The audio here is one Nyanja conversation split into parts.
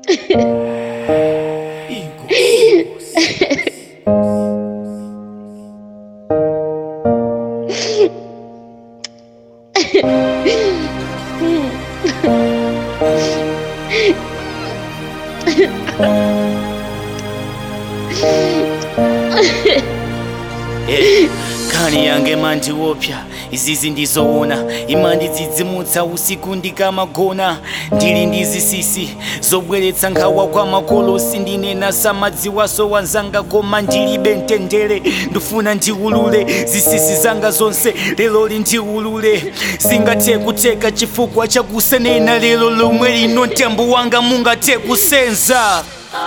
Eh, kani yange mandiopya izizi ndizoona imandidzidzimutsa usiku ndikamagona ndili ndi zisisi zobweretsa nkhawa kwa makolosi ndinena samadziwaso wanzanga koma ndilibe mtendere ndifuna ndiulule zisisi zanga zonse lero lindiulule singathe kuteka chifukwa chakusenena lero lomwe lino mtembo wanga mungathe kusenza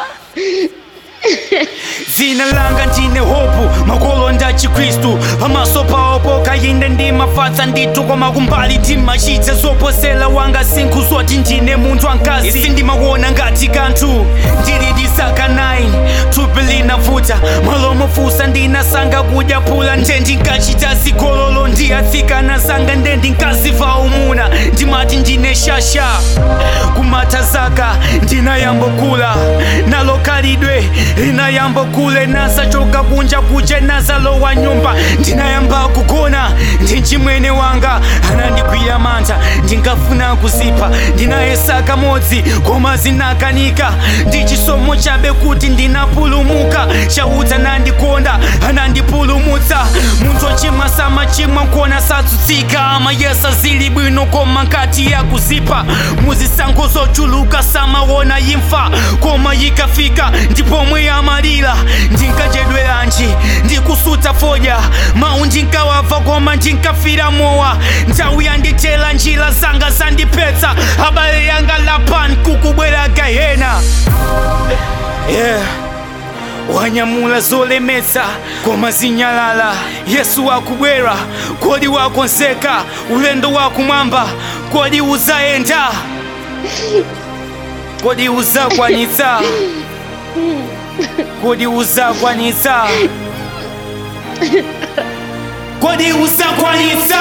dzina langa ndine hopu makolo nda chikristu pamaso pawo pokayinde ndimafatsa ndithu koma kumbali ndimachitsa zoposela wanga sinkhu zoti ndine munthu ankazi isi ndimakuona ngati kanthu ndili disaka 9 thupi linavuta malomo fusa ndinasanga kudya phula nje ndinkachita zigololo ndiyatsikana sanga nde ndinkaziva umuna ndimati ndine shasha kumatha zaka ndinayambokula nalo khalidwe linayambokule nasachoka kunja kuje nazalowa nyumba ndinayamba kugona ndi chimwene wanga anandigwira mantha ndinkafuna kuzipha ndinayesaka modzi koma zinakanika ndi chisomo chabe kuti ndinapulumuka chauta nandikonda anandipulumutsa munthu ochimwa samachimwa nkona satsutsika amayesa zili bwino koma nkati ya kuzipa muzisankho zochuluka samaona imfa koma ikafika ndipomwe yamalira ndinkachedweranji ndikusuta fodya mawu ndinkawava koma ndinkafira mowa nthawi yanditela njira zanga zandipetsa abale yanga lapani kukubwera gahena yeah. wanyamula zolemetsa koma zinyalala yesu wakubwera kodi wakonzeka ulendo wakumwamba kodi uzayenda kodi uzakwanitsa kodi uzakwanitsa kodi uzakwanitsa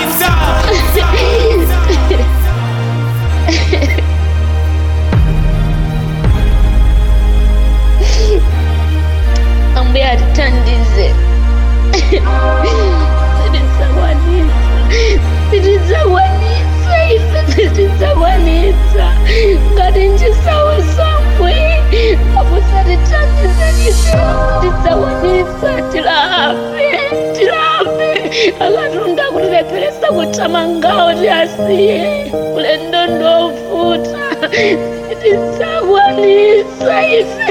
ambuye atitandize zitizakwanisa zitizakwanisa ife zitizakwanisa ngati nchisawo somwe amusatitandize ife zitizakwanisa tilape tilape akatunda kutilepheresa kuthamangawo tiasiye ulendo ndovuta zitizakwanisa ife